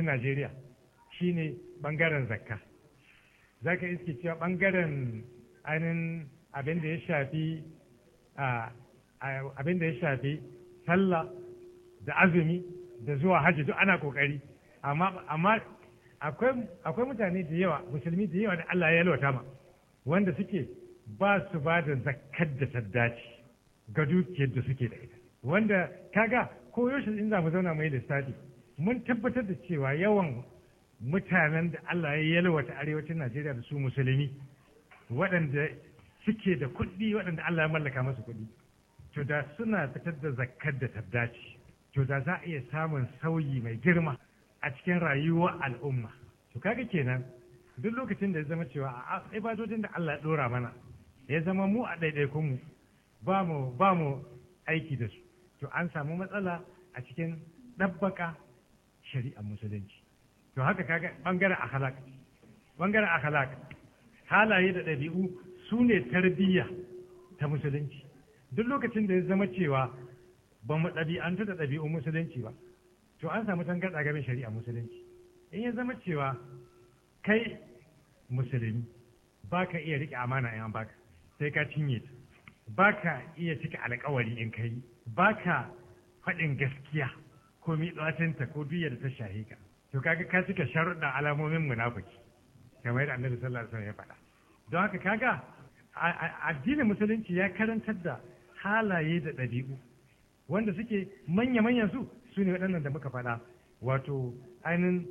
arewacin najeriya shine bangaren zakka za ka iske cewa bangaren ainihin abin da ya shafi abin da ya shafi sallah da azumi da zuwa hajji duk ana kokari amma akwai mutane da yawa musulmi da yawa da Allah ya yalwata ma wanda suke ba su ba da zakkar da ta dace ga dukiyar da suke da ita wanda kaga ko yaushe in za mu zauna mai lissafi mun tabbatar da cewa yawan mutanen da Allah ya yalwata arewacin Najeriya da su musulmi waɗanda suke da kuɗi waɗanda Allah ya mallaka masu kuɗi to da suna fitar da zakkar da ta dace to da za a iya samun sauyi mai girma a cikin rayuwar al'umma to kaga kenan duk lokacin da ya zama cewa a ibadodin da Allah ya dora mana ya zama mu a ɗaiɗaikun mu ba mu ba mu aiki da su to an samu matsala a cikin ɗabbaka shari'ar musulunci to haka kaga bangaren akhlaq bangaren akhlaq halaye da ɗabi'u su ne tarbiyya ta musulunci duk lokacin da ya zama cewa ba mu ɗabi'antu da ɗabi'un musulunci ba to an samu tangarɗa game shari'a musulunci in ya zama cewa kai musulmi ba ka iya riƙe amana in an baka sai ka cinye ta ba ka iya cika alƙawari in kai ba ka faɗin gaskiya ko miɗacinta ko duk da ta shahe ka to kaga ka cika sharuɗa alamomin munafiki kamar yadda annabi sallallahu alaihi wasallam ya faɗa don haka kaga addinin musulunci ya karantar da halaye da ɗabi'u wanda suke manya-manyan su su ne waɗannan da muka faɗa wato ainihin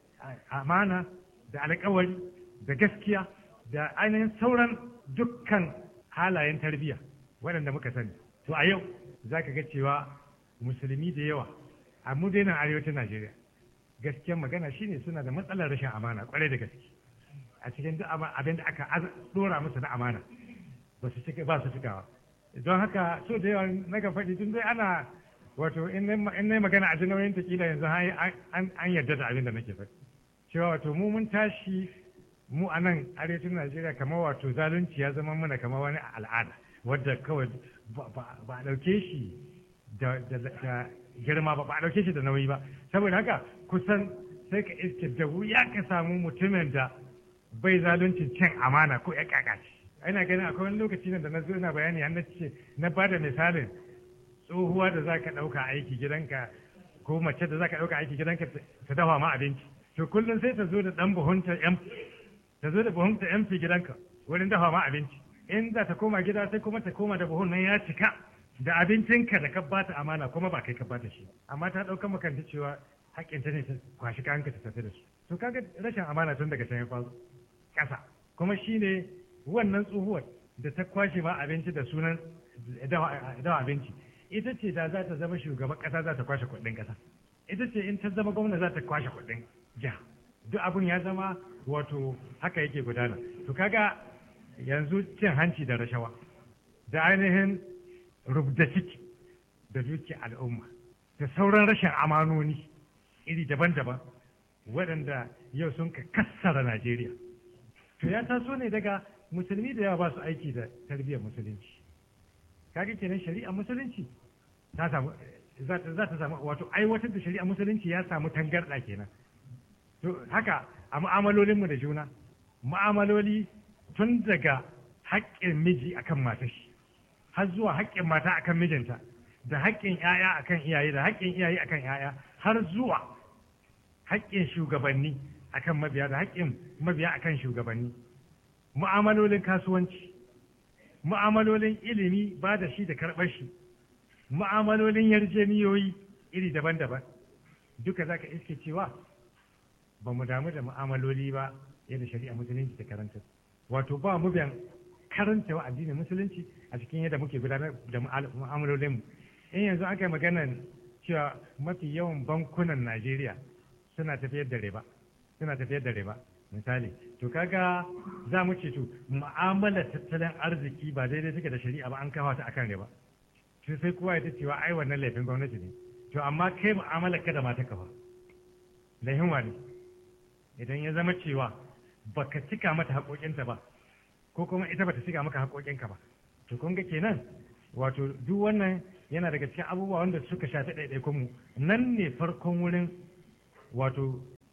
amana da alkawari da gaskiya da ainihin sauran dukkan halayen tarbiyya waɗanda muka sani to a yau za ka ga cewa musulmi da yawa a mu daina arewacin najeriya gaskiyar magana shine suna da matsalar rashin amana kwarai da gaske a cikin duk abin da aka dora musu na amana ba su ba su cikawa don haka so da yawa na ga faɗi tun dai ana wato in na magana a jin nauyin kila yanzu an yarda da abin da nake faɗi cewa wato mu mun tashi mu a nan arewacin najeriya kamar wato zalunci ya zama mana kamar wani al'ada wadda kawai ba a ɗauke shi da girma ba ba a ɗauke shi da nauyi ba saboda haka kusan sai ka iske da wuya ka samu mutumin da bai zaluncin cin amana ko ya kakaci ina ganin akwai wani lokaci da na zo ina bayani an ce na ba da misalin tsohuwa da za ka ɗauka aiki gidanka ko mace da za ka ɗauka aiki gidanka ta dafa ma abinci to kullum sai ta zo da ɗan buhunta yan ta zo da buhunta yan fi gidanka wurin dafa ma abinci in za ta koma gida sai kuma ta koma da buhun nan ya cika da abincinka da ka bata amana kuma ba kai ka bata shi amma ta ɗauka makanta cewa haƙƙinta ne ta kwashi kayanka ta tafi da su to kaga rashin amana tun daga can ya faru ƙasa kuma shine wannan tsohuwar da ta kwashe ma abinci da sunan dawa abinci ita ce da za ta zama shugaban ƙasa za ta kwashe kuɗin ƙasa ita ce in ta zama gwamna za ta kwashe kuɗin jiha duk abun ya zama wato haka yake gudana to kaga yanzu cin hanci da rashawa da ainihin rubda ciki da duki al'umma da sauran rashin amanoni iri daban-daban waɗanda yau sun ka kassara Najeriya. To ya taso ne daga musulmi da yawa ba su aiki da tarbiyyar musulunci. Kaga kenan shari'ar musulunci ta samu za ta samu wato aiwatar da shari'ar musulunci ya samu tangarɗa kenan. To haka a mu'amalolinmu da juna mu'amaloli tun daga haƙƙin miji akan matar shi har zuwa haƙƙin mata akan mijinta da haƙƙin 'ya'ya akan iyaye da haƙƙin iyaye akan 'ya'ya har zuwa haƙƙin shugabanni akan mabiya da haƙƙin mabiya akan shugabanni mu'amalolin kasuwanci mu'amalolin ilimi ba da shi da karɓar shi mu'amalolin yarjeniyoyi iri daban-daban duka za ka iske cewa ba mu damu da mu'amaloli ba yadda shari'a musulunci ta karanta wato ba mu biyan karanta wa addinin musulunci a cikin yadda muke gudanar da mu'amalolinmu in yanzu aka yi maganar cewa mafi yawan bankunan najeriya suna tafiyar da riba suna tafiyar da riba misali to kaga za mu ce to mu'amalar tattalin arziki ba daidai take da shari'a ba an kawo ta akan riba to sai kowa ya ta cewa ai wannan laifin gwamnati ne to amma kai mu'amalar ka da mata ka ba laifin wani idan ya zama cewa baka cika mata haƙoƙinta ba ko kuma ita bata cika maka haƙoƙinka ba to kun ga kenan wato duk wannan yana daga cikin abubuwa wanda suka shafi ɗaiɗaikun mu nan ne farkon wurin wato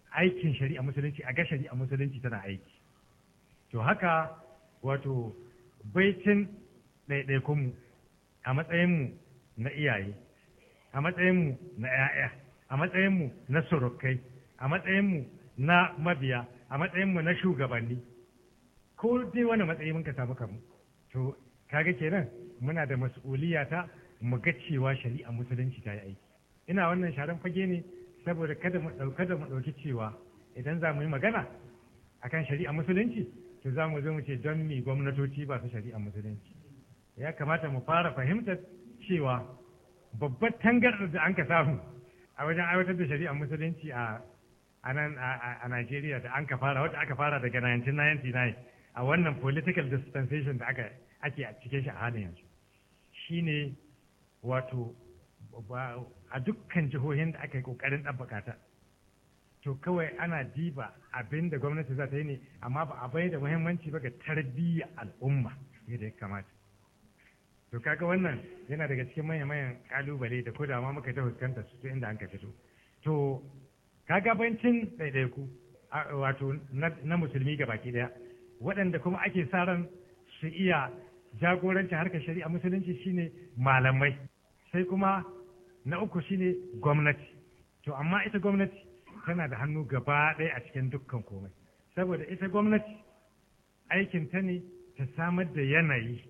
aikin shari'a musulunci a ga shari'a musulunci tana aiki to haka wato baitin ɗaiɗaikunmu a matsayinmu na iyaye a matsayinmu na 'ya'ya a matsayinmu na surukai a matsayinmu na mabiya a matsayinmu na shugabanni ko dai wani matsayi mun ka samu kanmu to kaga kenan muna da mas'uliya ta mu ga cewa shari'a musulunci ta yi aiki ina wannan sharan fage ne saboda kada mu ɗauka da mu ɗauki cewa idan za mu yi magana akan shari'a musulunci to za mu zo mu ce don mi gwamnatoci ba su shari'a musulunci ya kamata mu fara fahimtar cewa babbar tangarɗar da an ka samu a wajen aiwatar da shari'a musulunci a a nan a Najeriya da an ka fara wadda aka fara daga 1999 a wannan political dispensation da aka ake a cikin shi a halin yanzu shine wato a dukkan jihohin da aka yi kokarin ɗabbaka ta to kawai ana diba abin da gwamnati za ta yi ne amma ba a bai da muhimmanci ba ga tarbiyyar al'umma yadda ya kamata to kaga wannan yana daga cikin manyan kalubale da ko da ma muka ta fuskanta su inda an ka fito to kaga bancin ɗaiɗaiku wato na musulmi ga baki ɗaya waɗanda kuma ake sa ran su iya jagorancin harkar shari'a musulunci shine malamai sai kuma na uku shine gwamnati to amma ita gwamnati tana da hannu gaba ɗaya a cikin dukkan komai saboda ita gwamnati aikin ta ne ta samar da yanayi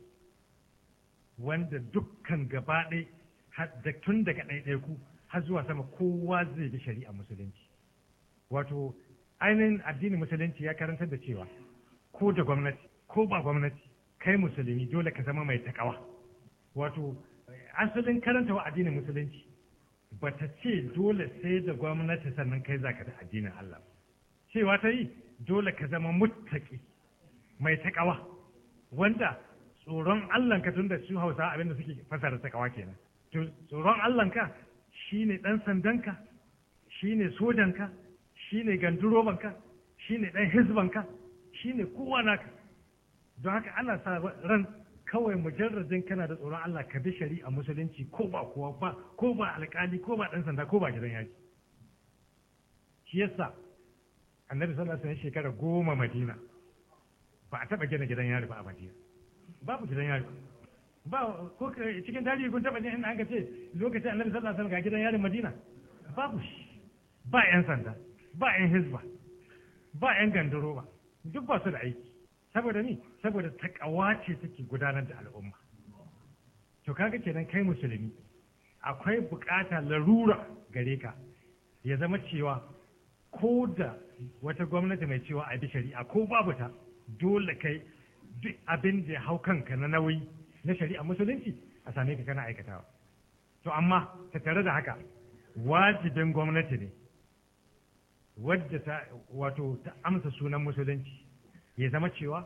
wanda dukkan gaba ɗaya tun daga ɗaiɗaiku har zuwa sama kowa zai bi shari'a musulunci wato ainihin addinin musulunci ya karantar da cewa ko da gwamnati ko ba gwamnati kai musulmi dole ka zama mai takawa wato asalin karanta wa addinin musulunci ba ta ce dole sai da gwamnati sannan kai zaka da addinin Allah cewa ta yi dole ka zama muttaki mai takawa wanda tsoron Allah ka tunda su Hausa abinda suke fasara takawa kenan to tsoron Allah ka shine dan sandanka shine sojanka shine gandurobanka shine dan hizbanka shine kowa naka don haka ana sa ran kawai mujarradin kana da tsoron Allah ka bi shari'a musulunci ko ba kowa ba ko ba alkali ko ba dan sanda ko ba gidan yaji shi yasa annabi sallallahu alaihi wasallam shekara goma madina ba a taba gina gidan yari ba a madina babu gidan yari ba ko cikin tarihi kun taba jin inda aka ce lokacin annabi sallallahu alaihi wasallam ga gidan yarin madina babu shi ba yan sanda ba yan hizba ba yan gandaro ba duk ba su da aiki saboda ni saboda takawa ce take gudanar da al'umma to kaga kenan kai musulmi akwai bukata larura gare ka ya zama cewa ko da wata gwamnati mai cewa a bi shari'a ko babu ta dole kai duk abin da ya hau kanka na nauyi na shari'a musulunci a same ka kana aikatawa to amma tattare da haka wajibin gwamnati ne wadda ta wato ta amsa sunan musulunci ya zama cewa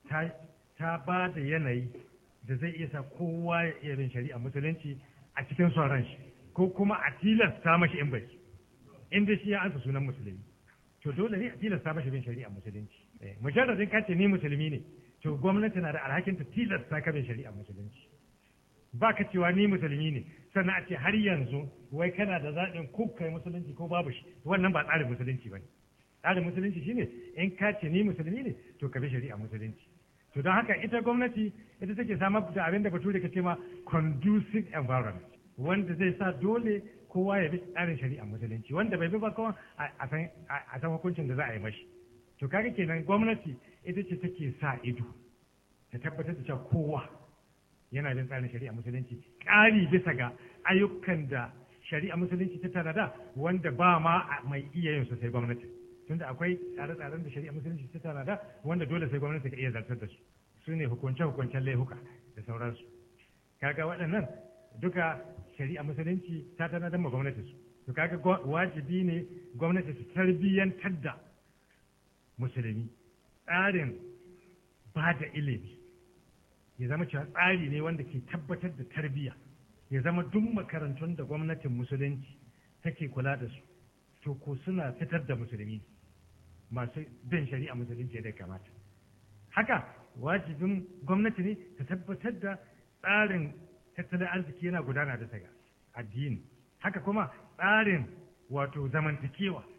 ta ba da yanayi da zai iya sa kowa ya iya bin shari'a musulunci a cikin son shi ko kuma a tilasta mashi in bai inda shi ya ansa sunan musulmi to dole ne a tilasta mashi bin shari'a musulunci mujarradin ka ce ni musulmi ne to gwamnati na da alhakin ta tilasta ka bin shari'a musulunci ba ka cewa ni musulmi ne sannan a ce har yanzu wai kana da zaɓin ko kai musulunci ko babu shi wannan ba tsarin musulunci ba ne tsarin musulunci shine in ka ce ni musulmi ne to ka bi shari'a musulunci to don haka ita gwamnati ita take samar da abin da bature ka ce ma conducive environment wanda zai sa dole kowa ya bi tsarin shari'a musulunci wanda bai bi ba kuma a san hukuncin da za a yi mashi to kaga kenan gwamnati ita ce take sa ido ta tabbatar da cewa kowa yana bin tsarin shari'a musulunci ƙari bisa ga ayyukan da shari'a musulunci ta tanada wanda ba ma mai iya yin su sai gwamnati tunda akwai tsare-tsaren da shari'a musulunci ta tanada wanda dole sai gwamnati ka iya zartar da su su ne hukunce-hukuncen laihuka da sauransu kaga waɗannan duka shari'a musulunci ta tanadar ma gwamnati su to kaga wajibi ne gwamnati su tarbiyyantar da musulmi tsarin ba da ilimi ya zama cewa tsari ne wanda ke tabbatar da tarbiyya ya zama duk makarantun da gwamnatin musulunci take kula da su to ko suna fitar da musulmi masu bin shari'a musulunci da kamata haka wajibin gwamnati ne ta tabbatar da tsarin tattalin arziki yana gudana da ga addini haka kuma tsarin wato zamantakewa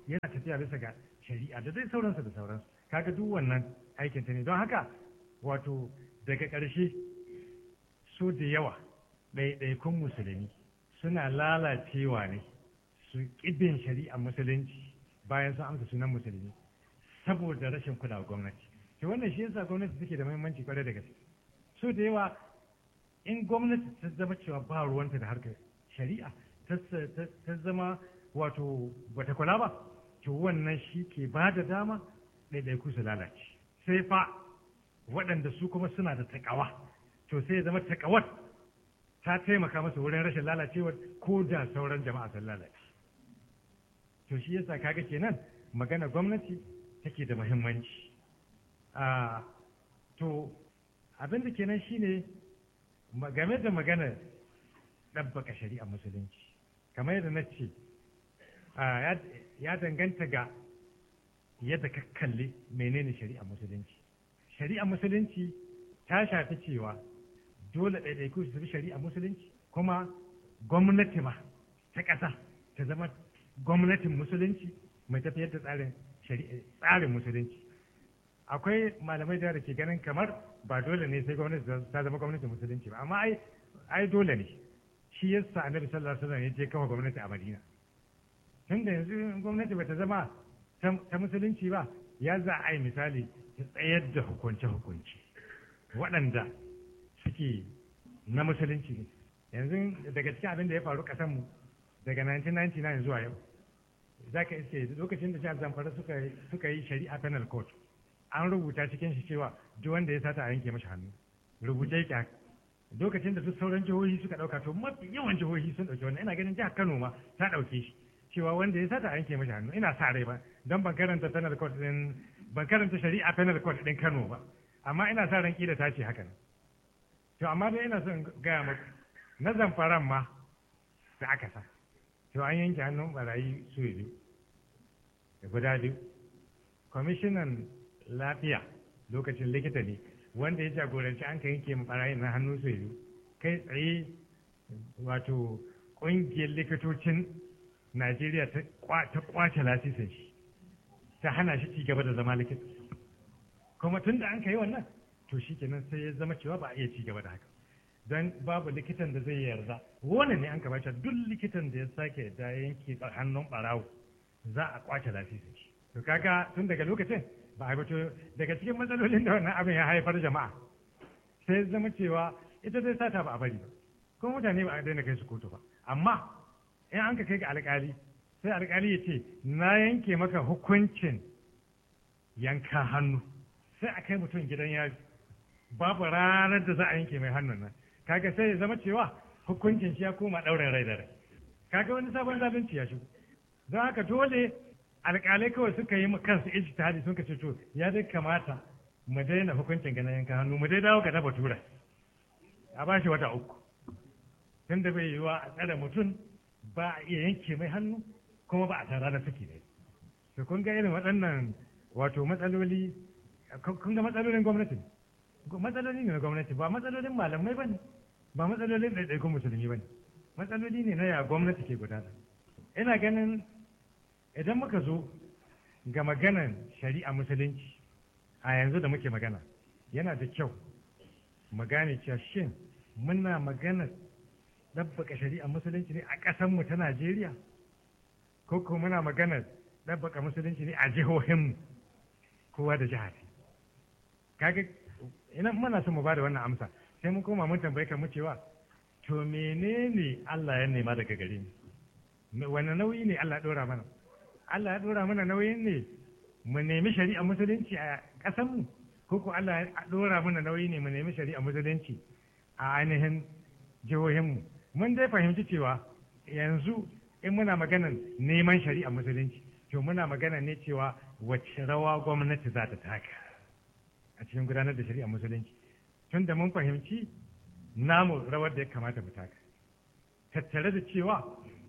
yana tafiya bisa ga shari'a da dai sauransu da sauransu kaga duk wannan aikin ta ne don haka wato daga ƙarshe so da yawa ɗaiɗaikun musulmi suna lalacewa ne su ƙibin shari'a musulunci bayan sun amsa sunan musulmi saboda rashin kulawa gwamnati to wannan shi yasa gwamnati take da muhimmanci kwarai da gaske so da yawa in gwamnati ta zama cewa ba ruwanta da harkar shari'a ta zama wato bata kula ba to wannan shi ke ba da dama ɗaiɗaiku su lalace sai fa waɗanda su kuma suna da takawa to sai ya zama takawar ta taimaka masa wurin rashin lalacewar ko da sauran jama'a sun lalace to shi yasa kaga kenan magana gwamnati take da muhimmanci a to abin da kenan shine game da magana ɗabbaka shari'a musulunci kamar yadda na ce ya danganta ga yadda ka kalli menene shari'a musulunci shari'a musulunci ta shafi cewa dole ɗaiɗaiku su bi shari'a musulunci kuma gwamnati ma ta ƙasa ta zama gwamnatin musulunci mai tafiyar da tsarin tsarin musulunci akwai malamai da ke ganin kamar ba dole ne sai gwamnati ta zama gwamnatin musulunci ba amma ai ai dole ne shi yasa annabi sallallahu alaihi wasallam ya je kafa gwamnati a Madina tunda yanzu gwamnati bata zama ta musulunci ba ya za a yi misali ta tsayar da hukunce-hukunce waɗanda suke na musulunci ne yanzu daga cikin abin da ya faru ƙasanmu daga 1999 zuwa yau za ka iske lokacin da jihar zamfara suka yi shari'a penal court an rubuta cikin shi cewa duk wanda ya sata a yanke mashi hannu rubuce yake haka lokacin da duk sauran jihohi suka ɗauka to mafi yawan jihohi sun ɗauki wannan ina ganin jihar kano ma ta ɗauke shi cewa wanda ya sata a yanke mashi hannu ina sa rai ba don ban karanta penal court din ban karanta shari'a penal court din Kano ba amma ina sa ran kila ta ce haka to amma dai ina son gaya maka na zamfaran ma da aka sa to an yanke hannun barayi su biyu da guda biyu kwamishinan lafiya lokacin likita ne wanda ya jagoranci an ka yanke mu barayi na hannu su biyu kai tsaye wato ƙungiyar likitocin Najeriya ta kwace lasisin shi ta hana shi ci gaba da zama likita kuma tun da an ka yi wannan to shi kenan sai ya zama cewa ba a iya ci gaba da haka don babu likitan da zai yarda wani ne an kamata duk likitan da ya sake da yanke hannun barawo za a kwace lasisin shi to kaga tun daga lokacin ba a to daga cikin matsalolin da wannan abin ya haifar jama'a sai zama cewa ita zai sata ba a bari ba kuma mutane ba a daina kai su kotu ba amma in an ka kai ga alkali sai alkali ya ce na yanke maka hukuncin yanka hannu sai a kai mutum gidan yari babu ranar da za a yanke mai hannun nan kaga sai ya zama cewa hukuncin shi ya koma ɗaurin rai da rai kaga wani sabon zalunci ya shigo don haka dole alƙalai kawai suka yi kansu ijtihadi sun ce to ya dai kamata mu daina hukuncin ganin yanka hannu mu dai dawo ga na batura a ba shi wata uku tun da bai yiwa a tsare mutum ba a iya yanke mai hannu kuma ba a tara da suke ne to kun ga irin waɗannan wato matsaloli kun ga matsalolin gwamnati matsaloli ne na gwamnati ba matsalolin malamai ba ne ba matsalolin ɗaiɗaikun musulmi ba ne matsaloli ne na ya gwamnati ke gudana ina ganin idan muka zo ga maganan shari'a musulunci a yanzu da muke magana yana da kyau mu gane cewa shin muna magana ɗabbaka shari'a musulunci ne a ƙasanmu ta Najeriya ko ko muna magana ɗabbaka musulunci ne a jihohinmu kowa da jihar kaga ina muna son mu bada wannan amsa sai mun koma mun tambaye mu cewa to menene Allah ya nema daga gare mu wani nauyi ne Allah ya dora mana Allah ya dora mana nauyin ne mu nemi shari'a musulunci a ƙasanmu ko ko Allah ya dora mana nauyi ne mu nemi shari'a musulunci a ainihin jihohinmu mun dai fahimci cewa yanzu in muna maganan neman shari'a musulunci to muna magana ne cewa wacce rawa gwamnati za ta taka a cikin gudanar da shari'a musulunci tun da mun fahimci namu rawar da ya kamata mu taka tattare da cewa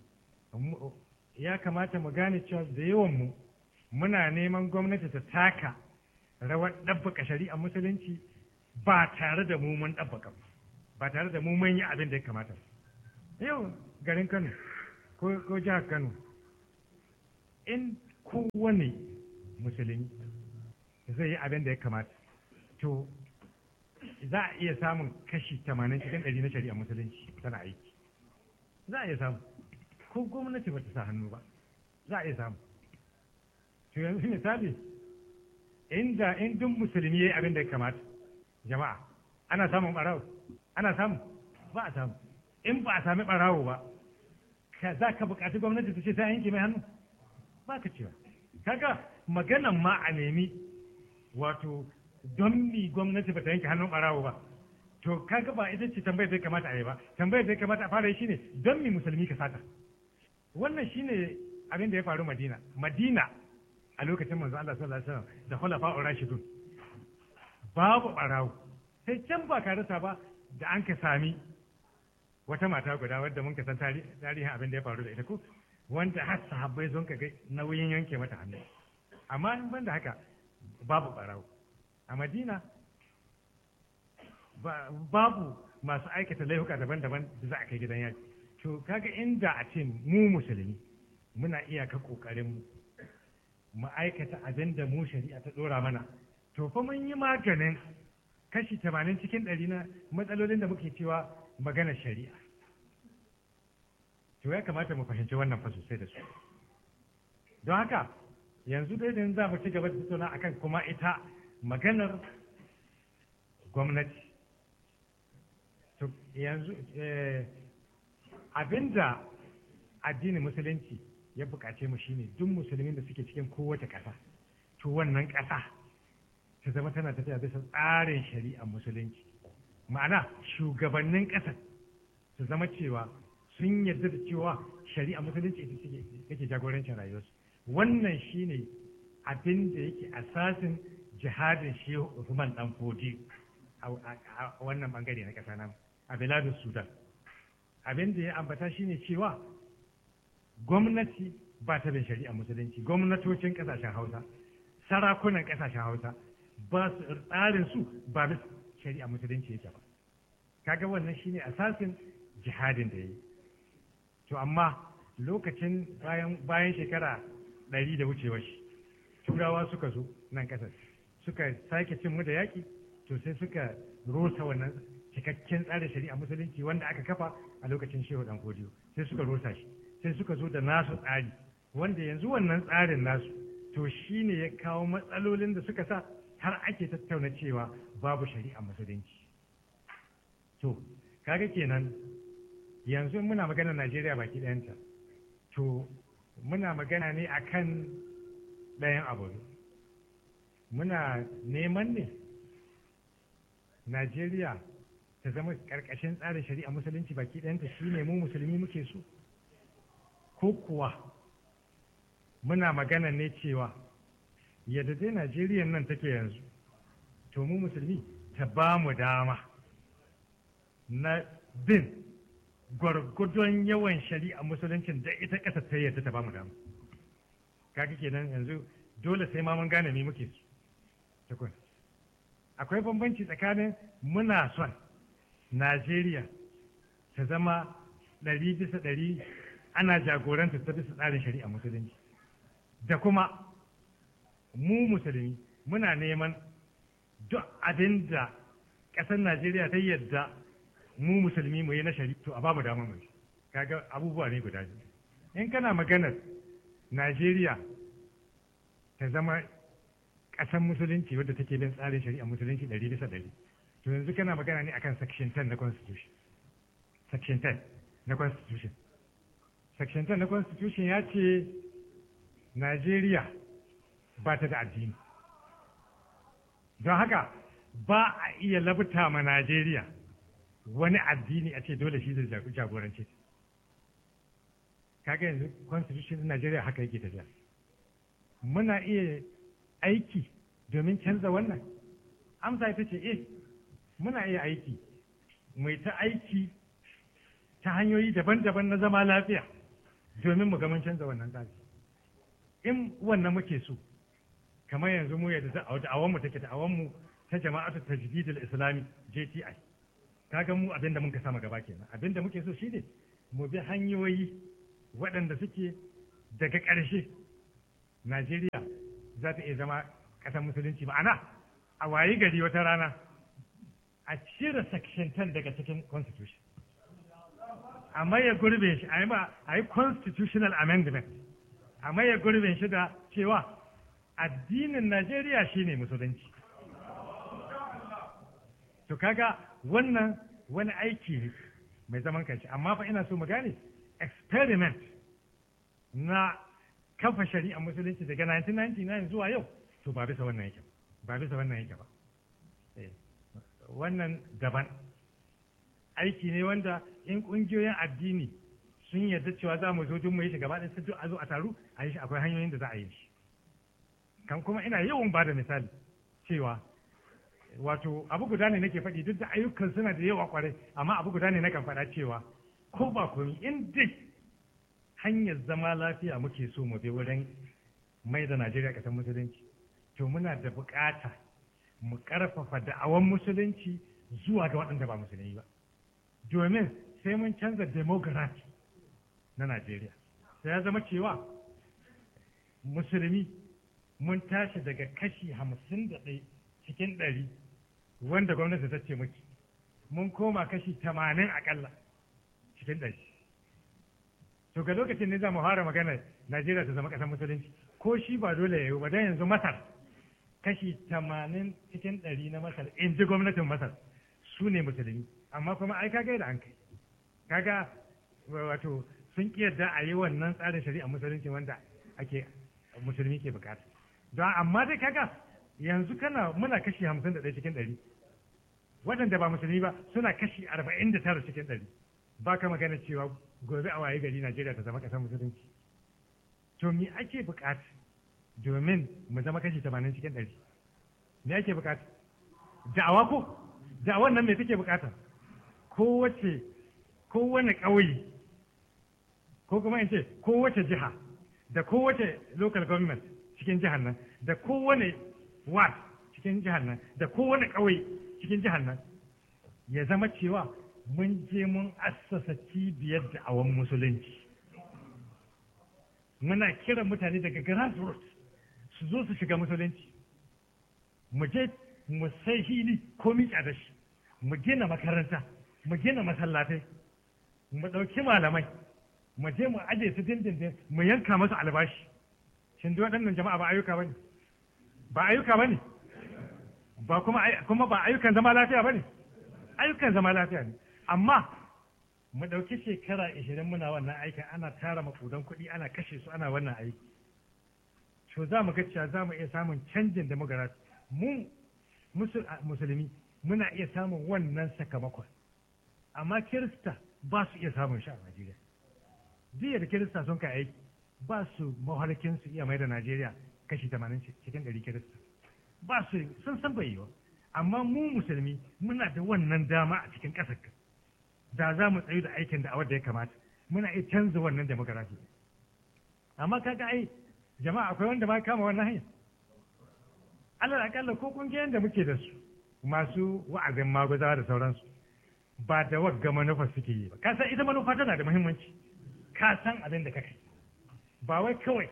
ya kamata mu gane cewa da yawan mu muna neman gwamnati ta taka rawar ɗabbaka shari'a musulunci ba tare da mu mun ɗabbaka ba tare da mu mun yi abin da ya kamata yau garin kano ko jihar kano in kowane musulmi zai yi abin da ya kamata to za a iya samun kashi tamanin cikin ɗari na shari'a musulunci tana aiki za a iya samu ko gwamnati ba ta sa hannu ba za a iya samu to yanzu misali inda in duk musulmi ya yi abin da ya kamata jama'a ana samun ɓarawo ana samu ba a samu in ba a sami ɓarawo ba za ka buƙaci gwamnati ta ce ta yanke mai hannu ba ka cewa kaga maganan ma a nemi wato don mi gwamnati ba ta yanke hannun ɓarawo ba to kaga ba ita ce tambayar da ya kamata a yi ba tambayar da ya kamata a fara yi shine don mi musulmi ka sata wannan shine abin da ya faru madina madina a lokacin manzo Allah sallallahu alaihi wasallam da khulafa rashidun babu ɓarawo sai can ba ka rasa ba da an ka sami wata mata guda wadda mun ka san tarihin abin da ya faru da ita ko wanda har sahabbai sun ka ga nauyin yanke mata hannu amma in ban da haka babu ɓarawo a madina babu masu aikata laifuka daban-daban da za a kai gidan yaki to kaga inda a ce mu musulmi muna iyaka kokarin mu mu aikata abin da mu shari'a ta dora mana to fa mun yi maganin kashi tamanin cikin ɗari na matsalolin da muke cewa maganar shari'a to ya kamata mu fahimci wannan fa sosai da su don haka yanzu dai da za mu ci gaba da tattauna akan kuma ita maganar gwamnati to yanzu abinda addinin musulunci ya bukace mu shine duk musulmin da suke cikin kowace ƙasa to wannan ƙasa ta zama tana tafiya bisa tsarin shari'ar musulunci ma'ana shugabannin ƙasar su zama cewa sun yarda da cewa shari'ar musulunci ita take jagorancin rayuwarsu wannan shine abin da yake asasin jihadin shehu Usman dan Fodi a wannan bangare na ƙasa nan a Belarus Sudan abin da ya ambata shine cewa gwamnati ba ta bin shari'a musulunci gwamnatocin ƙasashen Hausa sarakunan ƙasashen Hausa ba su tsarin su ba bis shari'a musulunci yake ba kaga wannan shine asasin jihadin da yayi to amma lokacin bayan bayan shekara ɗari da wucewa shi turawa suka zo nan ƙasar suka sake cin mu da yaƙi to sai suka rosa wannan cikakken tsarin shari'a musulunci wanda aka kafa a lokacin shehu dan kodiyo sai suka rosa shi sai suka zo da nasu tsari wanda yanzu wannan tsarin nasu to shine ya kawo matsalolin da suka sa har ake tattauna cewa babu shari'a musulunci to kaga kenan yanzu muna magana Najeriya baki ɗayanta to muna magana ne akan ɗayan abu muna neman ne Najeriya ta zama ƙarƙashin tsarin shari'a musulunci baki ɗayanta shi ne mu musulmi muke so ko kuwa muna magana ne cewa yadda dai Najeriya nan take yanzu to mu musulmi ta ba mu dama na bin gwargwadon yawan shari'a musuluncin da ita ƙasa ta yadda ta ba mu dama kaga kenan yanzu dole sai ma mun gane me muke su tukun akwai bambanci tsakanin muna son najeriya ta zama ɗari bisa ɗari ana jagoranta ta bisa tsarin shari'a musulunci da kuma mu musulmi muna neman duk abin da ƙasar najeriya ta yadda mu musulmi mu yi na shari'a to a ba mu damar mu kaga abubuwa ne guda biyu in kana maganar najeriya ta zama ƙasar musulunci wadda take bin tsarin shari'a musulunci ɗari bisa ɗari to yanzu kana magana ne akan section 10 na constitution section 10 na constitution section 10 na constitution ya ce najeriya ba ta da addini don haka ba a iya labta ma najeriya wani addini a ce dole shi zai jagorance kaga yanzu constitution din najeriya haka yake tafiya muna iya aiki domin canza wannan amsa ita ce eh muna iya aiki mai ta aiki ta hanyoyi daban-daban na zama lafiya domin mu ga mun canza wannan tsari in wannan muke so kamar yanzu mu yadda da'awan mu take da'awan mu ta jama'atu tajdidul islami JTI kaga mu abinda mun ka sama gaba kenan abinda muke so shine mu bi hanyoyi waɗanda suke daga ƙarshe Najeriya za ta iya zama ƙasar musulunci ma'ana a wayi gari wata rana a cire section 10 daga cikin constitution a maye gurbin shi a yi constitutional amendment a maye gurbin shi da cewa addinin Najeriya shine musulunci to kaga wannan wani aiki ne mai zaman kanshi amma fa ina so mu gane experiment na kafa shari'a musulunci daga 1999 zuwa yau to ba bisa wannan yake ba bisa wannan yake ba wannan daban aiki ne wanda in kungiyoyin addini sun yarda cewa za mu zo duk mu yi shi gaba ɗaya sai a zo a taru a yi shi akwai hanyoyin da za a yi shi kan kuma ina yawan ba da misali cewa wato abu guda ne nake faɗi duk da ayyukan suna da yawa kwarai amma abu guda ne nakan faɗa cewa ko ba komi in dai hanyar zama lafiya muke so mu bi wurin mai da Najeriya ƙasar musulunci to muna da buƙata mu ƙarfafa da'awan musulunci zuwa ga waɗanda ba musulmi ba domin sai mun canza demography na Najeriya sai ya zama cewa musulmi mun tashi daga kashi hamsin da ɗaya cikin ɗari wanda gwamnati ta ce muke mun koma kashi tamanin aƙalla cikin ɗari to ga lokacin ne za mu fara magana Najeriya ta zama ƙasar musulunci ko shi ba dole ya yi ba dan yanzu Masar kashi tamanin cikin ɗari na Masar in ji gwamnatin Masar su ne musulmi amma kuma ai kaga da an kai kaga wato sun ƙi yadda a yi wannan tsarin shari'a musulunci wanda ake musulmi ke bukata don amma dai kaga yanzu kana muna kashi hamsin da ɗaya cikin ɗari waɗanda ba musulmi ba suna kashi arba'in da tara cikin ɗari ba ka magana cewa gobe a waye gari Najeriya ta zama ƙasar musulunci to me ake bukata domin mu zama kashi tamanin cikin ɗari me ake bukata da'awa ko da'awan nan me take bukata kowace kowane ƙauye ko kuma in ce kowace jiha da kowace local government cikin jihar nan da kowane ward cikin jihar nan da kowane ƙauye cikin jihar nan ya zama cewa mun je mun assasa cibiyar da'awan musulunci muna kiran mutane daga grassroots su zo su shiga musulunci mu je mu sai hili ko miƙa da shi mu gina makaranta mu gina masallatai mu ɗauki malamai mu je mu aje su dindindin mu yanka masu albashi shin duk waɗannan jama'a ba ayyuka bane ba ayyuka bane ba kuma kuma ba ayyukan zama lafiya bane ayyukan zama lafiya ne amma mu ɗauki shekara ishirin muna wannan aikin ana tara makudan kuɗi ana kashe su ana wannan aiki to za mu ga cewa za mu iya samun canjin demografi mu musulmi muna iya samun wannan sakamakon amma kirista ba su iya samun shi a Najeriya jiya da kirista sun kai aiki ba su mahalkin su iya mai da Najeriya kashi 80 cikin 100 kirista ba su sun san bai yiwa amma mu musulmi muna da wannan dama a cikin ƙasar da za mu tsayu da aikin da a wadda ya kamata muna iya canza wannan demografi amma kaga ai jama'a akwai wanda ma kama wannan hanya alal akalla ko kungiyoyin da muke da su masu wa'azin maguzawa da sauransu ba da wagga manufa suke yi ba ka san ita manufa tana da muhimmanci ka san abin da kake ba wai kawai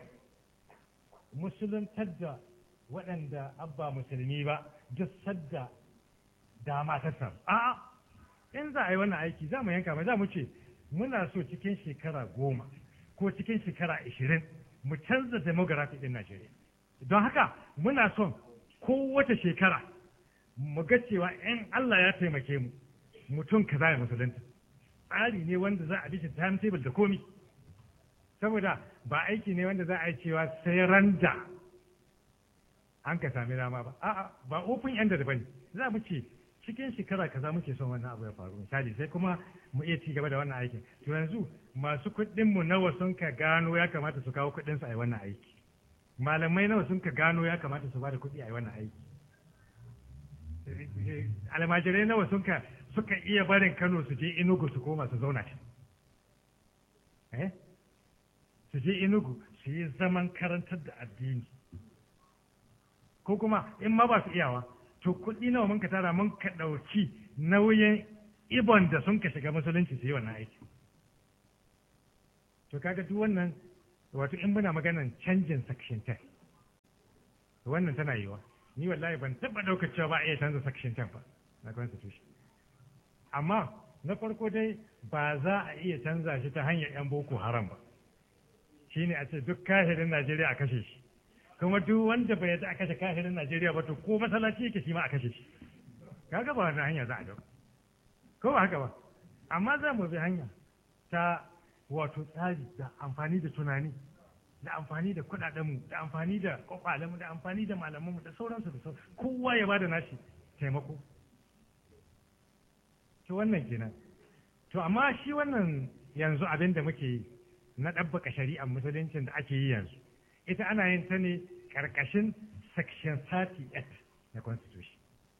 musuluntar da waɗanda abba musulmi ba duk sadda dama ta samu a'a in za a yi wannan aiki za mu yanka mai za mu ce muna so cikin shekara goma ko cikin shekara ashirin mu canza demografi ɗin Najeriya don haka muna son kowace shekara mu ga cewa in Allah ya taimake mu mutum kaza ya musulunta tsari ne wanda za a bi shi timetable da komi saboda ba aiki ne wanda za a yi cewa sai randa an ka sami dama ba a'a ba open ended bane za mu ce cikin shekara kaza muke son wannan abu ya faru misali sai kuma mu iya ci gaba da wannan aikin to yanzu masu kuɗin mu nawa sun ka gano ya kamata su kawo kuɗin su a yi wannan aiki malamai nawa sun ka gano ya kamata su ba da kuɗi a yi wannan aiki almajirai nawa sun ka suka iya barin Kano su je Enugu su koma su zauna can eh su je Enugu su yi zaman karantar da addini ko kuma in ma ba su iyawa to kuɗi nawa mun ka tara mun ka ɗauki nauyin ibon da sun ka shiga musulunci su yi wannan aiki to kaga duk wannan wato in muna maganan canjin section 10 wannan tana yiwa ni wallahi ban taɓa ɗaukar cewa ba a iya canza section 10 ba na constitution amma na farko dai ba za a iya canza shi ta hanyar 'yan boko haram ba shine a ce duk kahirin najeriya a kashe shi kuma duk wanda bai yadda a kashe kahirin najeriya ba to ko masallaci yake shi ma a kashe shi kaga ba wannan hanya za a dauka ko ba haka ba amma za mu bi hanya ta wato tsari da amfani da tunani da amfani da kuɗaɗenmu da amfani da kwakwalenmu da amfani da malamanmu da sauransu da sauransu kowa ya bada nashi taimako to wannan kenan to amma shi wannan yanzu abin da muke yi na ɗabbaka shari'ar musuluncin da ake yi yanzu ita ana yin ta ne ƙarƙashin section 38 na constitution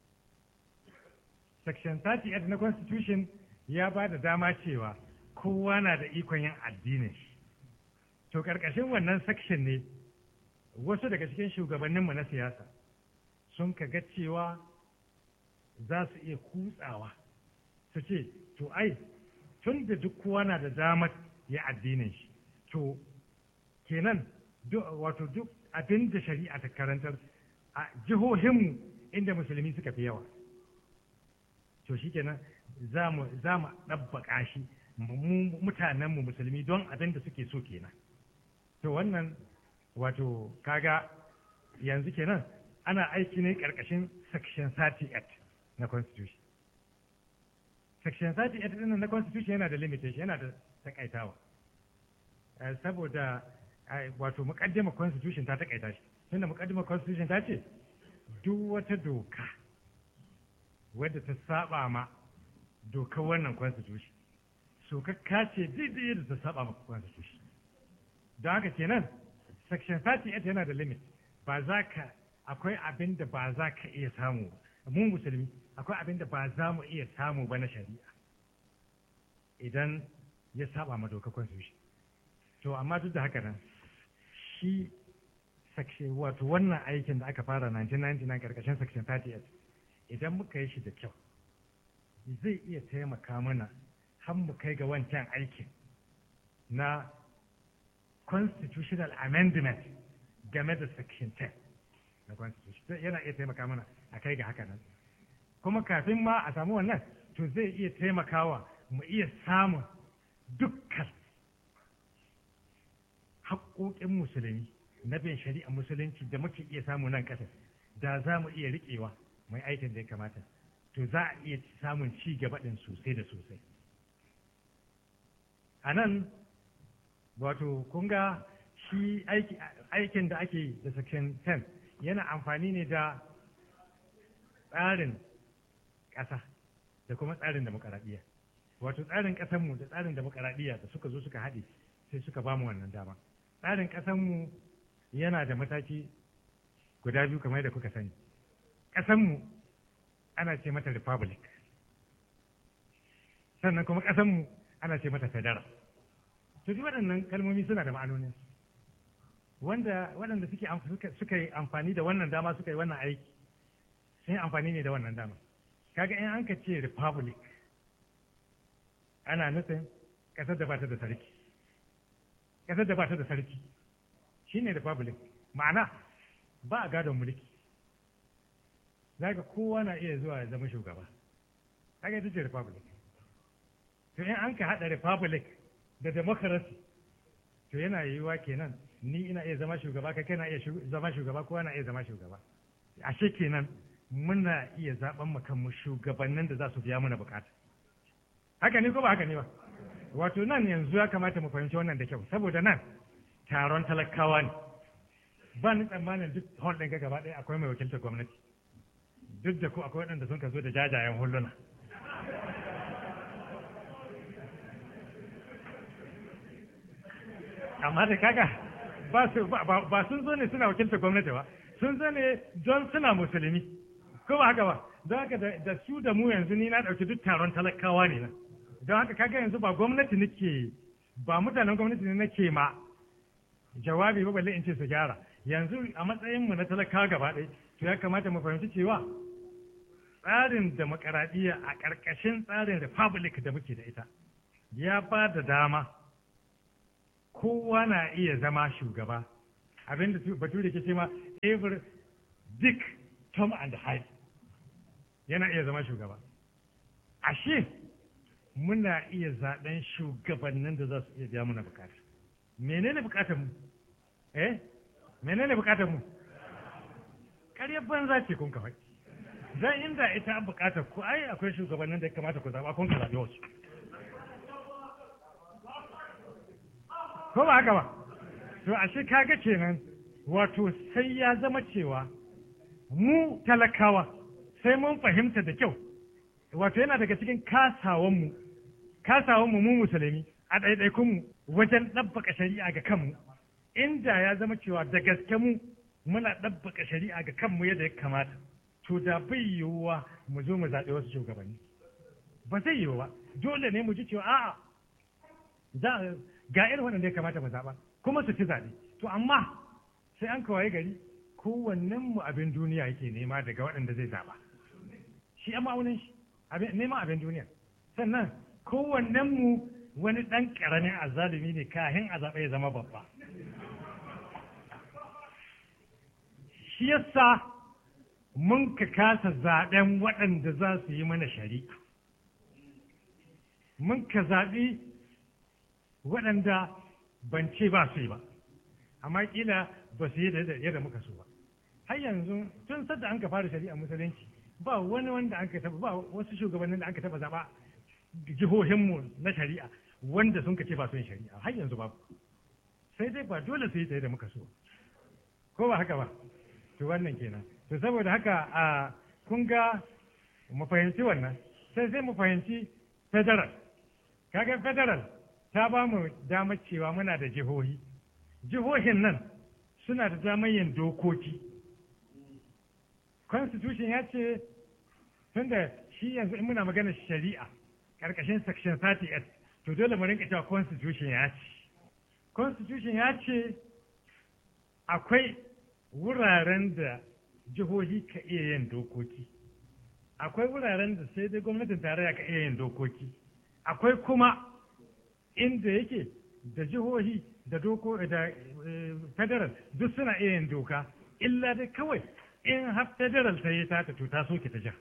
section 38 na constitution ya ba da dama cewa kowa na da ikon yin addinin shi to ƙarƙashin wannan section ne wasu daga cikin shugabanninmu na siyasa sun kaga cewa za su iya kutsawa su ce to ai tun da duk kowa na da damar ya addinin shi to kenan wato duk abin da shari'a ta karantar a jihohinmu inda musulmi suka fi yawa to shi kenan za mu ɗabbaƙa shi mutanenmu musulmi don abin da suke so kenan to wannan wato kaga yanzu kenan ana aiki ne ƙarƙashin section 38 na constitution section 38 ɗin na constitution yana da limitation yana da takaitawa saboda wato muƙaddimar constitution ta takaita shi tunda muƙaddimar constitution ta ce duk wata doka wadda ta saba ma dokar wannan constitution so ka ce daidai da ta saba ma constitution don haka kenan section 38 yana da limit ba za ka akwai abin da ba za ka iya samu mu musulmi akwai abin da ba za mu iya samu ba na shari'a idan ya saba ma dokar constitution to amma duk da haka nan shi section wato wannan aikin da aka fara 1999 karkashin section 38 idan muka yi shi da kyau zai iya taimaka mana har mu kai ga wancan aikin na constitutional amendment game da section 10 na constitution yana iya taimaka mana a kai ga haka nan kuma kafin ma a samu wannan to zai iya taimakawa mu iya samun dukkan haƙoƙin musulmi na bin shari'a musulunci da muke iya samu nan ƙasa da za mu iya riƙewa mai aikin da ya kamata to za a iya samun ci gaba ɗin sosai da sosai a nan wato kun ga shi aikin da ake da section 10 yana amfani ne da tsarin ƙasa da kuma tsarin demokaradiyya wato tsarin ƙasanmu da tsarin demokaradiyya da suka zo suka haɗe sai suka ba mu wannan dama tsarin ƙasanmu yana da mataki guda biyu kamar da kuka sani ƙasanmu ana ce mata republic sannan kuma ƙasanmu ana ce mata federal to duk waɗannan kalmomi suna da ma'anonin wanda waɗanda suke suka yi amfani da wannan dama suka yi wannan aiki sun yi amfani ne da wannan dama kaga in an ka ce republic ana nufin ƙasar da ba ta da sarki ƙasar da ba ta da sarki shine republic ma'ana ba a gadon mulki zaka kowa na iya zuwa ya zama shugaba kaga ita ce republic to in an ka haɗa republic da democracy to yana yiwuwa kenan ni ina iya zama shugaba kai kana iya zama shugaba kowa na iya zama shugaba ashe kenan muna iya zaben mu kanmu shugabannin da za su biya mana bukata haka ne ko ba haka ne ba wato nan yanzu ya kamata mu fahimci wannan da kyau saboda nan taron talakawa ne ba ni tsammanin duk hall ɗin gaba ɗaya akwai mai wakiltar gwamnati duk da ko akwai waɗanda sun ka zo da jajayen hulluna amma da kaga ba su ba sun zo ne suna wakiltar gwamnati ba sun zo ne don suna musulmi ko ba haka ba don haka da su da mu yanzu ni na ɗauki duk taron talakawa ne nan don haka kaga yanzu ba gwamnati nake ba mutanen gwamnati ne nake ma jawabi ba balle in ce su gyara yanzu a matsayin mu na talakawa gaba ɗaya to ya kamata mu fahimci cewa tsarin demokaradiyya a ƙarƙashin tsarin republic da muke da ita ya ba da dama kowa na iya zama shugaba abinda bature ke ce ma every dick tom and hyde yana iya zama shugaba ashe muna iya zaɓen shugabannin da za su iya biya muna bukata menene bukatar mu eh menene bukatar mu ƙaryar banza ce kun kawai dan inda ita an bukatar ku ai akwai shugabannin da ya kamata ku zaɓa kun ka zaɓi wasu ko ba haka ba to ashe kaga kenan wato sai ya zama cewa mu talakawa sai mun fahimta da kyau wato yana daga cikin kasawanmu kasawanmu mu musulmi a ɗaiɗaikunmu wajen ɗabbaka shari'a ga kanmu inda ya zama cewa da gaske mu muna ɗabbaka shari'a ga kanmu yadda ya kamata to da bai yiwuwa mu zo mu zaɓi wasu shugabanni ba zai yiwu ba dole ne mu ji cewa a'a za ga irin waɗanda ya kamata mu zaɓa kuma su ci zaɓe to amma sai an kawai gari kowannen mu abin duniya yake nema daga waɗanda zai zaɓa shi amma ma'aunin shi neman abin duniya sannan kowannen mu wani ɗan ƙaramin azalumi ne kahin a zaɓe ya zama babba shi yasa mun ka kasa zaɓen waɗanda za su yi mana shari'a mun ka zaɓi waɗanda ban ce ba su yi ba amma kila ba su yi da yadda muka so ba har yanzu tun sadda an ka fara shari'a musulunci ba wani wanda an ka taba ba wasu shugabannin da an ka taba zaba jihohinmu na shari'a wanda sun ka ce ba su yin shari'a har yanzu ba sai dai ba dole su yi ta yadda muka so ko ba haka ba to wannan kenan to saboda haka a kun ga mu fahimci wannan sai sai mu fahimci federal kaga federal ta ba mu damar cewa muna da jihohi jihohin nan suna da damar yin dokoki constitution ya ce tunda shi yanzu in muna magana shari'a karkashin section 38 to dole mu rinka cewa constitution ya ce constitution ya ce akwai wuraren da jihohi ka iya yin dokoki akwai wuraren da sai dai gwamnatin tarayya ka iya yin dokoki akwai kuma inda yake da jihohi da doko da federal duk suna iya yin doka illa dai kawai in har federal ta yi ta to ta soke ta ja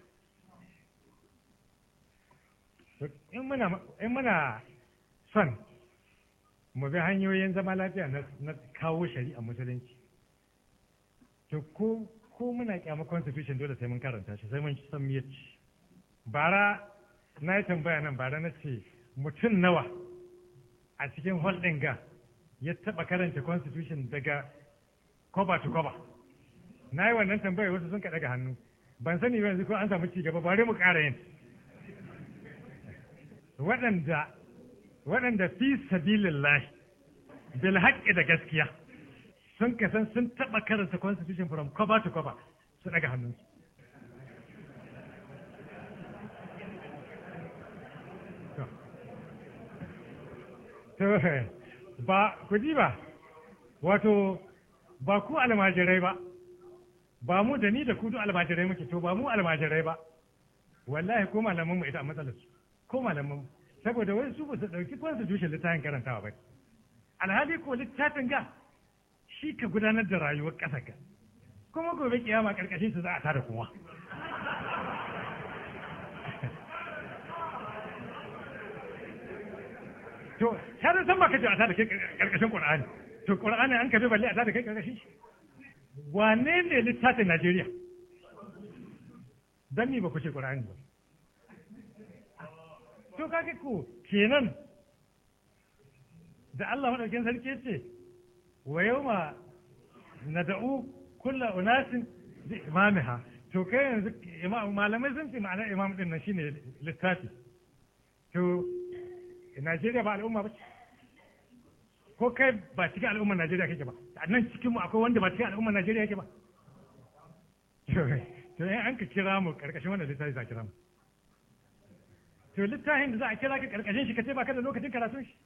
in muna in muna son mu bi hanyoyin zama lafiya na kawo shari'a musulunci to ko ko muna kyama constitution dole sai mun karanta shi sai mun san me yace bara na yi tambaya nan bara na ce mutum nawa a cikin hall ɗin ga ya taɓa karanta constitution daga cover to cover na yi wannan tambayar wasu sun kaɗa ga hannu ban sani ba yanzu ko an samu ci gaba bari mu ƙara yin waɗanda waɗanda fi sabilillah bil haƙƙi da gaskiya sun kasan sun taɓa karanta constitution from cover to cover su ɗaga hannunsu ba ku ji ba wato ba ku almajirai ba ba mu da ni da ku duk almajirai muke to ba mu almajirai ba wallahi ko malaman mu ita a matsalar su ko malaman mu saboda wai su ba su dauki constitution littafin karantawa ba alhali ko littafin ga shi ka gudanar da rayuwar ƙasar ka kuma gobe kiyama karkashin su za a tada kowa to ta da san ba kace a tada kai karkashin Qur'ani to Qur'ani an kabe balle a tada kai karkashin shi wane ne littafin Najeriya dan ni ba ku ce Qur'ani ba to kage ku kenan da Allah madaukakin sarki ce wa yawma nad'u kullu unasin bi imamiha to kai yanzu malamai sun ce ma'anar imam din nan shine littafi to Najeriya ba al'umma ba ko kai ba cikin al'ummar Najeriya kake ba a nan cikin mu akwai wanda ba cikin al'ummar Najeriya yake ba to in an ka kira mu karkashin wannan littafi za a kira mu to littafin da za a kira ka karkashin shi ka ce baka da lokacin karatun shi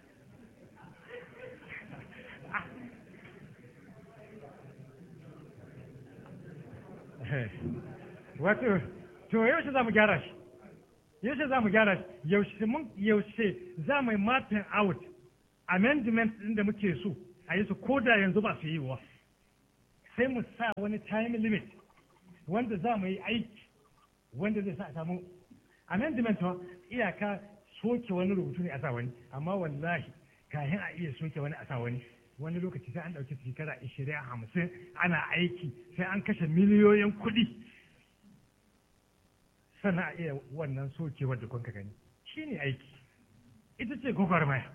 wato to yaushe za mu gyara shi yaushe za mu gyara shi yaushe mun yaushe za mu yi mapping out amendment ɗin da muke so a yi su ko da yanzu ba su yi wa sai mu sa wani time limit wanda za mu yi aiki wanda zai sa a samu amendment wa iyaka soke wani rubutu ne a sa wani amma wallahi kayan a iya soke wani a sa wani wani lokaci sai an ɗauki shekara ishirin hamsin ana aiki sai an kashe miliyoyin kuɗi sannan a iya wannan sokewar da kuka gani shi ne aiki ita ce gwagwarmaya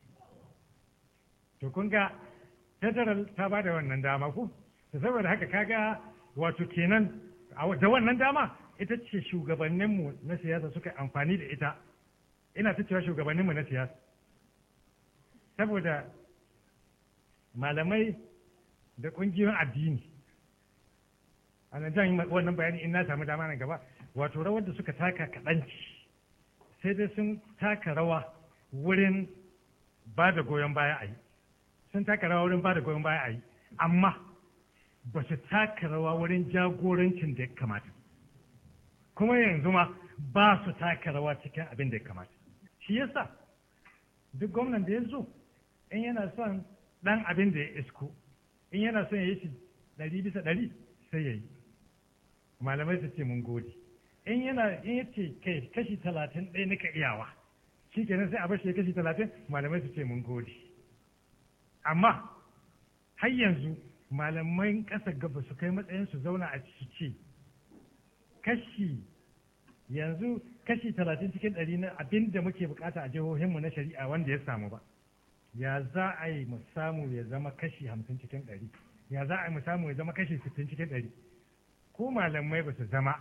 to kun ga federal ta ba da wannan dama ko to saboda haka kaga wato kenan da wannan dama ita ce shugabanninmu na siyasa suka amfani da ita ina ta cewa shugabanninmu na siyasa saboda malamai da ƙungiyoyin addini a nan jan wannan bayani in na samu dama nan gaba wato rawar da suka taka kaɗanci sai dai sun taka rawa wurin ba da goyon baya a yi sun taka rawa wurin ba da goyon baya a yi amma ba su taka rawa wurin jagorancin da ya kamata kuma yanzu ma ba su taka rawa cikin abin da ya kamata shi yasa duk gwamnan da ya zo in yana son ɗan abin da ya isko in yana son ya yi shi ɗari bisa ɗari sai ya yi malamai su ce mun gode in yana in ya ce kai kashi talatin ɗaya nika iyawa shi kenan sai a bashi kashi talatin malamai su ce mun gode amma har yanzu malamai ƙasa gaba su kai matsayin su zauna a su ce kashi yanzu kashi talatin cikin ɗari na abin da muke bukata a jihohinmu na shari'a wanda ya samu ba ya za a yi mu samu ya zama kashi hamsin cikin ɗari ya za a yi mu samu ya zama kashi sittin cikin ɗari ko malamai ba su zama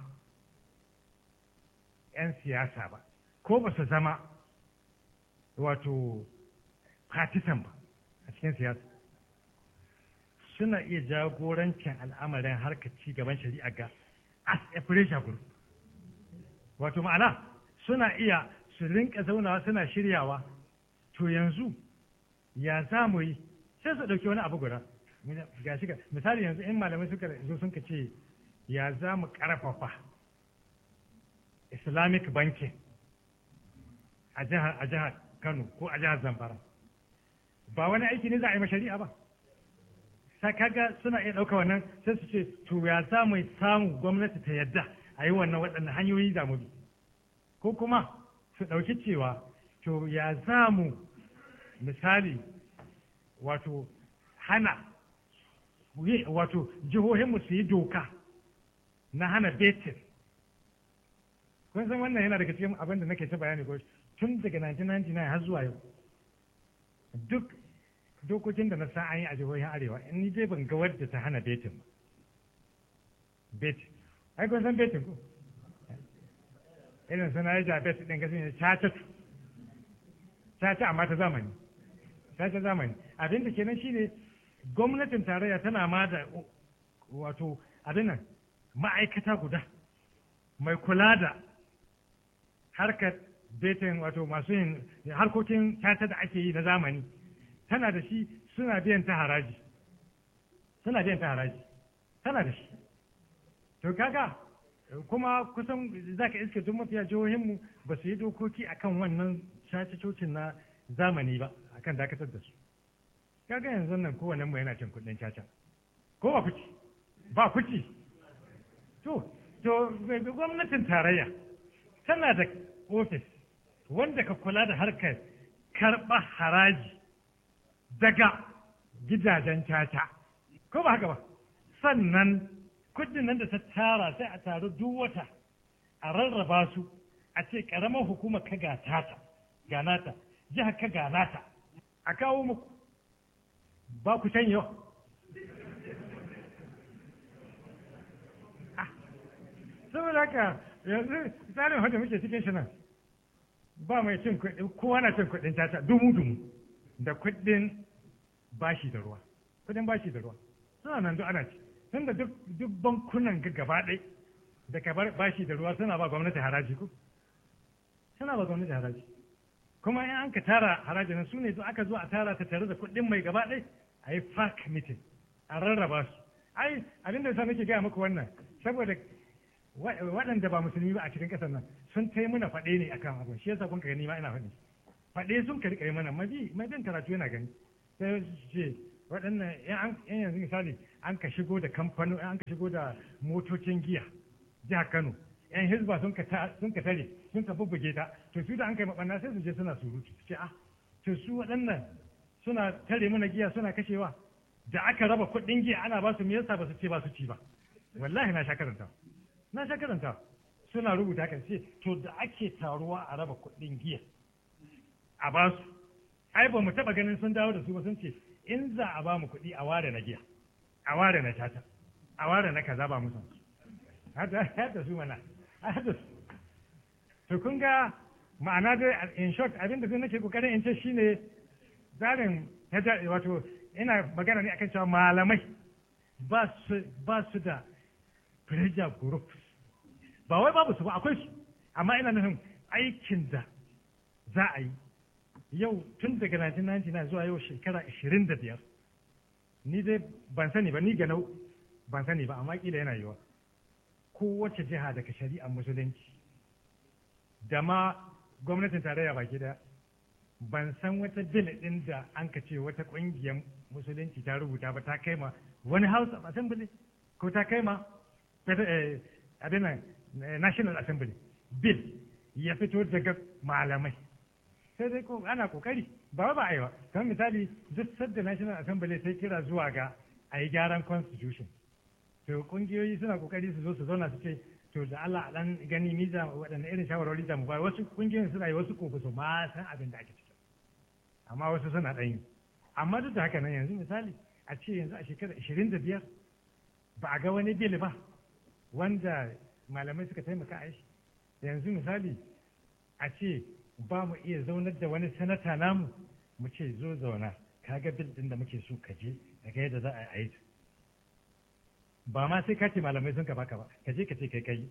'yan siyasa ba ko ba su zama wato partisan ba a cikin siyasa suna iya jagorancin al'amarin harkar ci gaban shari'a ga as a pressure group wato ma'ana suna iya su rinka zaunawa suna shiryawa to yanzu ya za mu yi sai su ɗauki wani abu guda ga shiga misali yanzu in malamai suka zo sun ce ya za mu ƙarfafa islamic banking a jihar a jihar kano ko a jihar zamfara ba wani aiki ne za a yi shari'a ba sai kaga suna iya ɗauka wannan sai su ce to ya za mu samu gwamnati ta yadda a yi wannan waɗannan hanyoyi da mu bi ko kuma su ɗauki cewa to ya za mu misali wato hana wato jihohinmu su yi doka na hana betin kun san wannan yana daga cikin abin da nake ta bayani ko tun daga 1999 har zuwa yau duk dokokin da na sa an yi a jihohin arewa in ni dai ban ga wadda ta hana betin ba betin ai kun san betin ko irin suna yi jabet ɗin gasi ne caca caca amma ta zamani caca zamani abin da kenan shine gwamnatin tarayya tana ma da wato abin nan ma'aikata guda mai kula da harkar betin wato masu yin harkokin caca da ake yi na zamani tana da shi suna biyan ta haraji suna biyan ta haraji tana da shi to kaga kuma kusan za ka iske duk mafiya jihohinmu ba su yi dokoki akan wannan caca-cocin na zamani ba akan dakatar da su kaga yanzu nan kowane mu yana cin kuɗin caca ko ba kuci ba kuci to to gwamnatin tarayya tana da ofis wanda ka kula da harkar karɓa haraji daga gidajen caca ko ba haka ba sannan kudin nan da ta tara sai a taru duk wata a rarraba su a ce karamar hukumar ka ga tata ga nata jihar ka ga nata a kawo muku ba ku can yau saboda haka yanzu tsarin wanda muke cikin shi nan ba mai cin kuɗi kowa na cin kuɗin tata dumu dumu da kuɗin bashi da ruwa kuɗin bashi da ruwa suna nan duk ana ci tunda duk duk bankunan ga gaba ɗai da ka bar bashi da ruwa suna ba gwamnati haraji ko suna ba gwamnati haraji kuma in an ka tara haraji nan su ne aka zo a tara ta tare da kuɗin mai gaba ɗai a yi park meeting a rarraba su ai abin da yasa nake gaya muku wannan saboda waɗanda ba musulmi ba a cikin ƙasar nan sun tai muna faɗe ne akan abin shi yasa kun ka gani ma ina faɗi faɗe sun ka riƙa yi mana mabi mai bin karatu yana gani sai su ce waɗannan yan yanzu misali an ka shigo da kamfano an ka shigo da motocin giya jihar Kano yan hizba sun ka sun ka tare sun ka bubbuge ta to su da an kai mabanna sai su je suna surutu su ce ah to su waɗannan suna tare mana giya suna kashewa da aka raba kuɗin giya ana ba su me yasa ba su ce ba su ci ba wallahi na sha karanta na sha karanta suna rubuta kan ce to da ake taruwa a raba kuɗin giya a ba su ai ba mu taɓa ganin sun dawo da su ba sun ce in za a ba mu kuɗi a ware na giya a ware na tata a ware na kaza ba musan hada su mana hada su to kun ga ma'ana dai in short abin da nake kokarin in ce shine tsarin wato ina magana ne akan cewa malamai ba su ba su da pressure group ba wai babu su ba akwai su amma ina nufin aikin da za a yi yau tun daga 1999 zuwa yau shekara 25 ni dai ban sani ba ni ganau ban sani ba amma kila yana yiwa kowace jiha daga shari'ar musulunci da ma gwamnatin tarayya baki daya ban san wata bil ɗin da an ka ce wata ƙungiyar musulunci ta rubuta ba ta kai ma wani house of assembly ko ta kai ma abin national assembly bill ya fito daga malamai sai dai ko ana kokari ba ba a yi ba kamar misali duk sadda national assembly sai kira zuwa ga a yi gyaran constitution to kungiyoyi suna kokari su zo su zauna su ce to da Allah dan gani ni za waɗanne irin shawarwari za mu bayar wasu kungiyoyin suna yi wasu ko su ma san abin da ake ciki amma wasu suna ɗan yi amma duk da haka nan yanzu misali a ce yanzu a shekara ashirin da biyar ba a ga wani bil ba wanda malamai suka taimaka a shi yanzu misali a ce ba mu iya zaunar da wani sanata namu mu ce zo zauna ka ga bil ɗin da muke so ka je daga yadda za a yi ba ma sai ka ce malamai sun ka baka ba ka je ka ce kai kai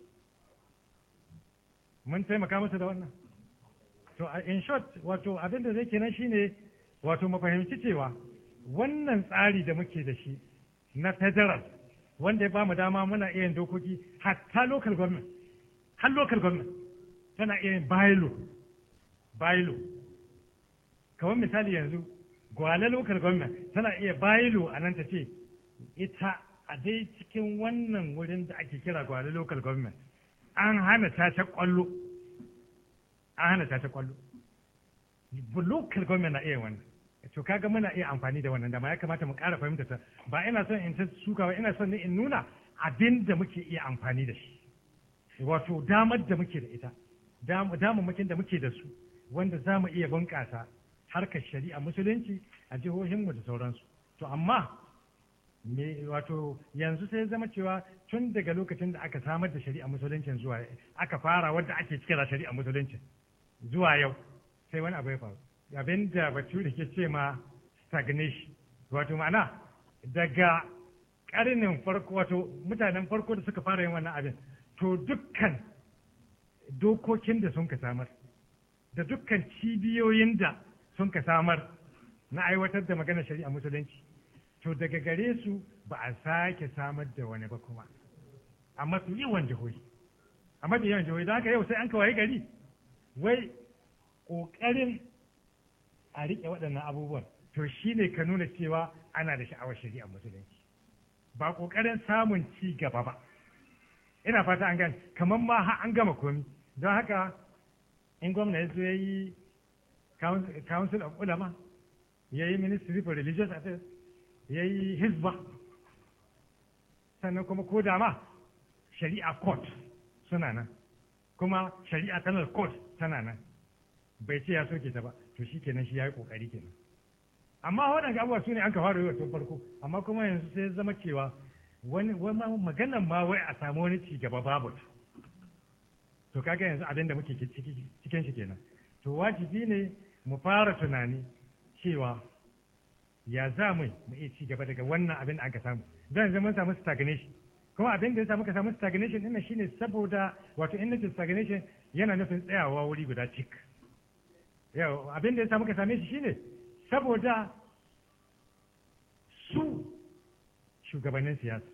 mun taimaka musu da wannan to in short wato abin da zai kenan shine wato mu fahimci cewa wannan tsari da muke da shi na federal wanda ya ba mu dama muna iya yin dokoki hatta local government har local government tana iya yin bailo bailo kamar misali yanzu gwale local government tana iya bailo a nan ta ce ita a dai cikin wannan wurin da ake kira gwale local government an hana ta kwallo an hana ta kwallo local government na iya wannan to kaga muna iya amfani da wannan dama ya kamata mu ƙara fahimta ta ba ina son in ta suka ba ina son ne in nuna abin da muke iya amfani da shi wato damar da muke da ita damammakin da muke da su wanda za mu iya bunƙasa harkar shari'a musulunci a jihohinmu da sauransu to amma me wato yanzu sai zama cewa tun daga lokacin da aka samar da shari'a musuluncin zuwa aka fara wadda ake kira shari'a musuluncin zuwa yau sai wani abu ya faru abin da bature ke ce ma stagnation wato ma'ana daga karnin farko wato mutanen farko da suka fara yin wannan abin to dukkan dokokin da sun ka samar da dukkan cibiyoyin da sun ka samar na aiwatar da maganar shari'a musulunci to daga gare su ba a sake samar da wani ba kuma a mafi yawan jihohi a mafi yawan jihohi don haka yau sai an kawai gari wai ƙoƙarin a riƙe waɗannan abubuwan to shi ne ka nuna cewa ana da sha'awar shari'a musulunci ba ƙoƙarin samun ci gaba ba ina fata an gane kamar ma har an gama komi don haka in gwamna ya zo ya yi council of ulama ya yi ministry for religious affairs ya yi hizba sannan kuma ko da ma shari'a court suna nan kuma shari'a penal court tana nan bai ce ya soke ta ba to shi kenan shi ya yi kokari kenan amma waɗanda abubuwa su ne an ka fara yi tun farko amma kuma yanzu sai zama cewa wani maganan ma wai a samu wani ci gaba babu to kaga yanzu abin da muke cikin shi kenan to wajibi ne mu fara tunani cewa ya za mu mu iya ci gaba daga wannan abin da aka samu don yanzu mun samu stagnation kuma abin da ya samu ka samu stagnation ɗin shine saboda wato in nace stagnation yana nufin tsayawa wuri guda cik yau abin da ya samu ka same shi shine saboda su shugabannin siyasa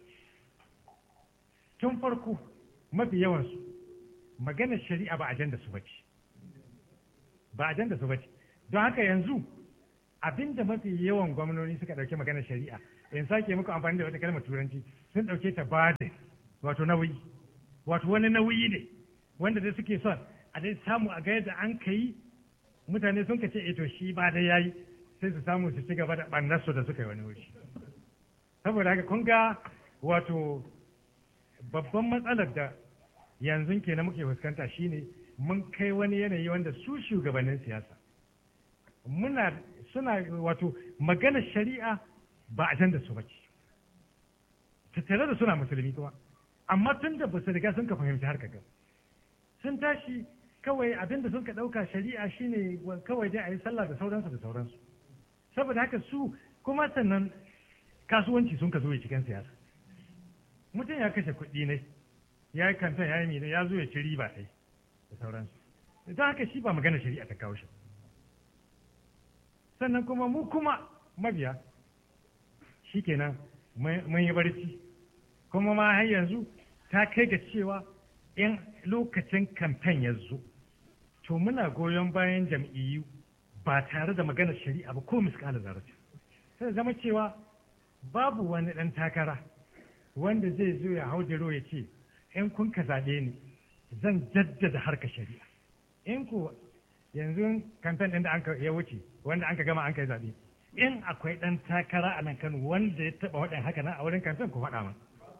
tun farko mafi yawansu maganar shari'a ba ajanda su bace ba ajanda su bace don haka yanzu abinda mafi yawan gwamnoni suka ɗauki maganar shari'a in sake muku amfani da wata kalmar turanci sun ɗauke ta bade wato nauyi wato wani nauyi ne wanda dai suke son a dai samu a ga yadda an kai mutane sun ka ce eh to shi ba da yayi sai su samu su ci gaba da ɓannarsu da suka yi wani wuri saboda haka kun ga wato babban matsalar da yanzu kenan muke fuskanta shine mun kai wani yanayi wanda su shugabannin siyasa muna suna wato magana shari'a ba a da su bace tattare da suna musulmi kuma amma tun da ba su riga sun ka fahimci har ga sun tashi kawai abin da sun ka ɗauka shari'a shine kawai dai a yi sallah da sauransu da sauransu saboda haka su kuma sannan kasuwanci sun ka zo ya cikin siyasa mutum ya kashe kuɗi ne ya yi kantan ya yi mene ya zo ya ci riba ɗai da sauransu don haka shi ba magana shari'a ta kawo shi sannan kuma mu kuma mabiya shi kenan mun yi barci kuma ma har yanzu ta kai ga cewa in lokacin kamfen ya zo to muna goyon bayan jam'iyyu ba tare da maganar shari'a ba ko miskalar zarata sai zama cewa babu wani ɗan takara wanda zai zo ya hau jiro ya ce in kun ka zaɓe ni zan jaddada harka shari'a in ku yanzu kamfen ɗin da an ya wuce wanda an ka gama an kai zaɓe in akwai ɗan takara a nan kano wanda ya taɓa waɗin haka nan a wurin kamfen ku faɗa min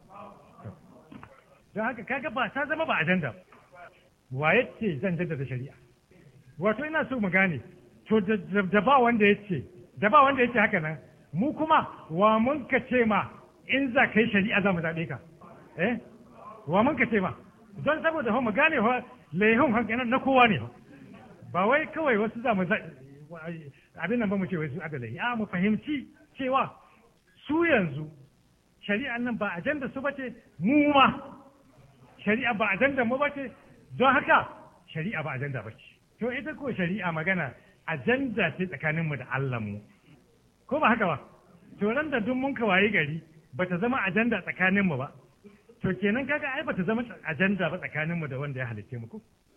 don haka kaga ba ta zama ba ajanda wa ya ce zan jaddada shari'a wato ina so mu gane to da ba wanda ya ce da ba wanda ya ce haka nan mu kuma wa mun ka ce ma in za ka yi shari'a za mu zaɓe ka eh wa mun ka ce ma don saboda mu gane fa laihun hankalin na kowa ne ba wai kawai wasu za mu abin nan ba mu ce wai su adalai a mu fahimci cewa su yanzu shari'an nan ba ajanda su bace mu ma shari'a ba ajanda mu bace don haka shari'a ba ajanda bace to ita ko shari'a magana ajanda ce tsakaninmu da Allah mu ko ba haka ba to ran da duk mun ka waye gari bata zama ajanda tsakaninmu ba to kenan kaga ai bata zama ajanda ba tsakaninmu da wanda ya halitte mu ko